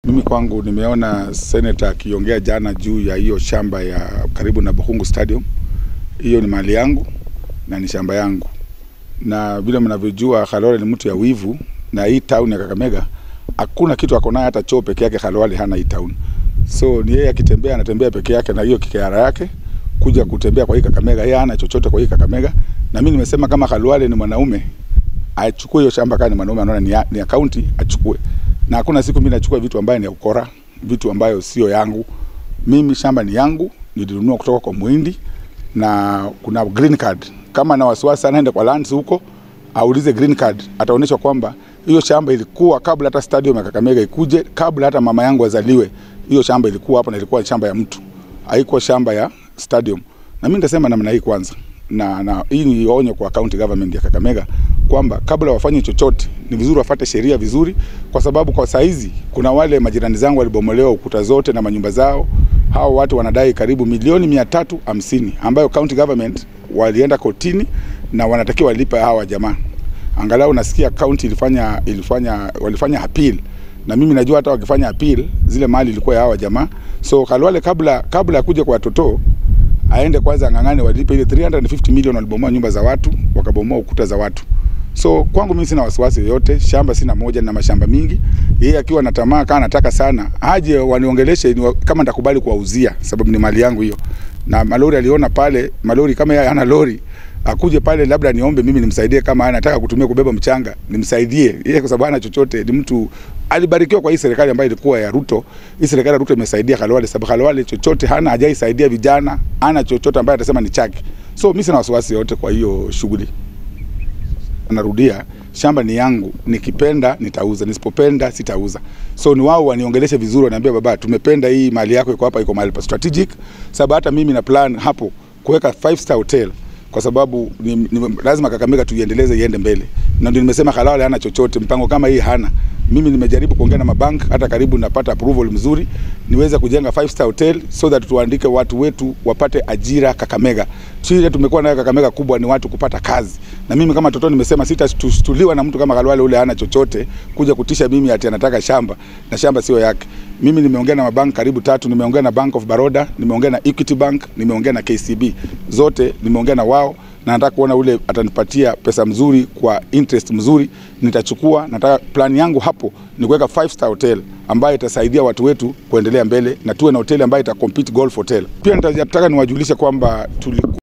Mimi kwangu nimeona seneta akiongea jana juu ya hiyo shamba ya karibu na Bukhungu Stadium. Hiyo ni mali yangu na ni shamba yangu, na vile mnavyojua Khalwale ni mtu ya wivu, na hii town ya Kakamega hakuna kitu ako nayo, hata choo peke yake Khalwale hana hii town. So ni yeye akitembea, anatembea peke yake na hiyo kikeara yake kuja kutembea kwa hii Kakamega, yeye hana chochote kwa hii Kakamega. Na mimi nimesema kama Khalwale ni mwanaume achukue hiyo shamba, kama ni mwanaume anaona ni ya, ni ya county achukue na hakuna siku mimi nachukua vitu ambayo ni ya ukora, vitu ambayo sio yangu. Mimi shamba ni yangu, nilinunua kutoka kwa Muhindi na kuna green card. Kama na wasiwasi anaende kwa lands huko aulize green card, ataonyeshwa kwamba hiyo shamba ilikuwa kabla hata stadium ya Kakamega ikuje, kabla hata mama yangu azaliwe. Hiyo shamba ilikuwa hapo na ilikuwa shamba ya mtu, haikuwa shamba ya stadium. Na mimi nitasema namna hii kwanza, na, na hii ni onyo kwa county government ya Kakamega kwamba kabla wafanye chochote ni vizuri wafate sheria vizuri, kwa sababu kwa saizi kuna wale majirani zangu walibomolewa ukuta zote na manyumba zao. Hao watu wanadai karibu milioni mia tatu hamsini ambayo county government walienda kotini na wanatakiwa walipe hawa jamaa. Angalau nasikia county ilifanya ilifanya walifanya appeal, na mimi najua hata wakifanya appeal zile mali ilikuwa ya hawa jamaa. So Khalwale kabla kabla ya kuja kwa watoto aende kwanza ng'ang'ane walipe ile 350 million walibomoa nyumba za watu, wakabomoa ukuta za watu. So kwangu mimi sina wasiwasi yoyote, shamba sina moja na mashamba mingi. Yeye akiwa na tamaa kama anataka sana, aje waniongeleshe ni kama nitakubali kuwauzia, sababu ni mali yangu hiyo. Na malori aliona pale, malori kama yeye hana lori, akuje pale labda niombe mimi nimsaidie, kama anataka kutumia kubeba mchanga nimsaidie yeye, kwa sababu hana chochote. Ni mtu alibarikiwa kwa hii serikali ambayo ilikuwa ya Ruto. Hii serikali ya Ruto imesaidia Khalwale, sababu Khalwale chochote hana, hajaisaidia vijana, hana chochote ambaye atasema ni chake. So mimi sina wasiwasi yote kwa hiyo shughuli. Narudia, shamba ni yangu, nikipenda nitauza, nisipopenda sitauza. So ni wao waniongeleshe vizuri, waniambia baba, tumependa hii mali yako iko hapa, iko mahali pa strategic, sababu hata mimi na plan hapo kuweka five star hotel kwa sababu ni, ni, lazima Kakamega tuiendeleze iende mbele, na ndio nimesema Khalwale hana chochote, mpango kama hii hana. Mimi nimejaribu kuongea na mabank, hata karibu napata approval mzuri niweze kujenga five star hotel so that tuandike watu wetu wapate ajira Kakamega. Shida tumekuwa nayo Kakamega kubwa ni watu kupata kazi, na mimi kama toto nimesema sitashtuliwa na mtu kama Khalwale ule hana chochote kuja kutisha mimi ati anataka shamba na shamba sio yake. Mimi nimeongea na mabank karibu tatu, nimeongea na Bank of Baroda, nimeongea na Equity Bank, nimeongea na KCB, zote nimeongea na wao na nataka kuona ule atanipatia pesa mzuri kwa interest mzuri, nitachukua. Nataka plan yangu hapo ni kuweka five star hotel ambayo itasaidia watu wetu kuendelea mbele, na tuwe na hoteli ambayo ita compete golf hotel. Pia nitataka niwajulishe kwamba tuli